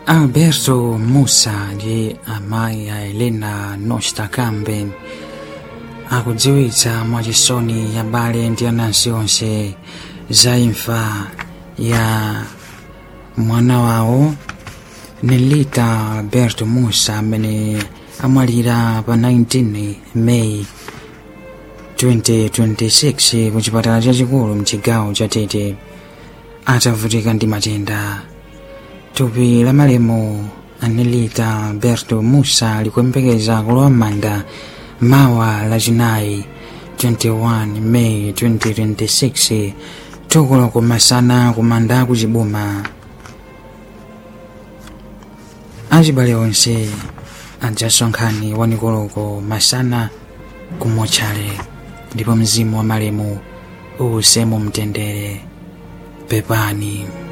alberto musa ndi amayi a elena nosta kambe akudziwitsa mwachisoni abale ndi anansi onse za imfa ya mwana wawo nelita alberto musa amene amwalira pa 19 meyi 2026 ku chipatala chachikulu mchigawo cha tete atavutika ndi matenda thupi la malemu anelita alberto musa likuyembekeza kulowa m'manda mawa lachinayi 21 meyi 2026 tukulo kumasana kumanda kuchibuma achibale onse adzasonkhani wanikoloko masana kumotchale ndipo mzimu wa malemu uwuse mu mtendere pepani